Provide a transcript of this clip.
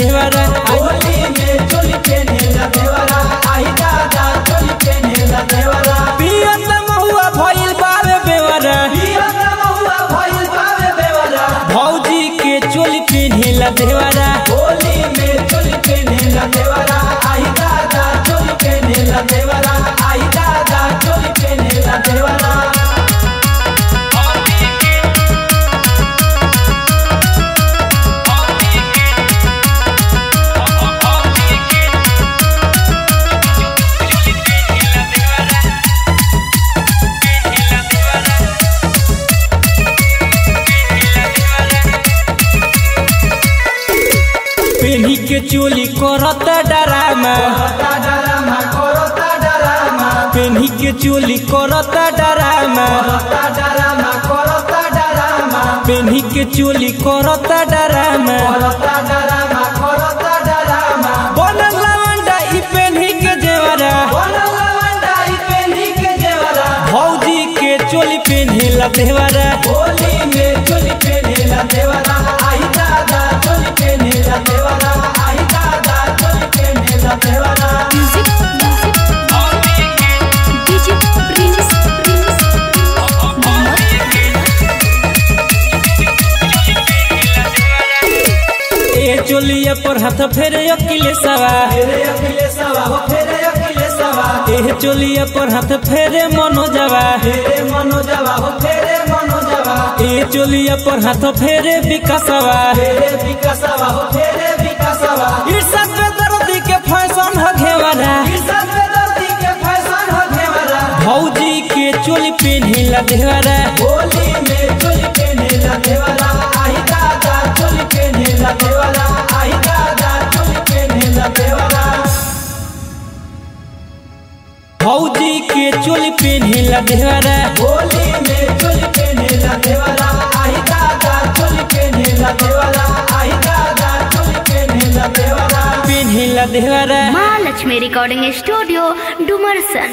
देवरा होली में चोली पेनेला देवरा आई दादा चोली पेनेला देवरा पियत महुआ भइल बावे बेवरा पिया महुआ भइल बावे देवरा भौजी के चोली पेन्हेला देवरा होली में चोली पेनेला देवरा आई दादा चोली पेनेला देवरा आई दादा चोली पेनेला देवरा पेन्ही के चोली करत डरामा करता डरामा करता डरामा पेन्ही के चोली करत डरामा करता डरामा करता डरामा पेन्ही के चोली करत डरामा करता डरामा करता डरामा बनल लवंडा ई पेन्ही के जेवरा बनल लवंडा ई पेन्ही के जेवरा भौजी के चोली पेन्हेला देवरा होली में चोली पेनेला देवरा आई दादा चोली पेनेला देवरा आई दादा चोली पेनेला देवरा Music, music, DJ Prince, Prince, ए चोलिया पर हाथ फेरे अकिले सवा फेरे अखिले सवा हो फेरे अखिले सवा ए चोलिया पर हाथ फेरे मनोजवा फेरे मनोजवा हो फेरे मनोजवा ए चोलिया पर हाथ फेरे विकासवा फेरे विकासवा हो फेरे विकासवा ईर्षा पे दर्दी के फैशन ह घेवरा किसान पे दर्दी के फैशन हो घेवरा भौजी के चोली पेन्हेला देवरा होली में चोली पेनेला देवरा आई दादा चोली पेनेला देवरा आई दादा चोली पेनेला देवरा भौजी के चोली पेन्हेला देवरा होली में चोली पेनेला देवरा आई दादा चोली पेनेला देवरा आई दादा चोली पेनेला देवरा पेन्हेला देवरा महालक्ष्मी रिकॉर्डिंग स्टूडियो डुमरसन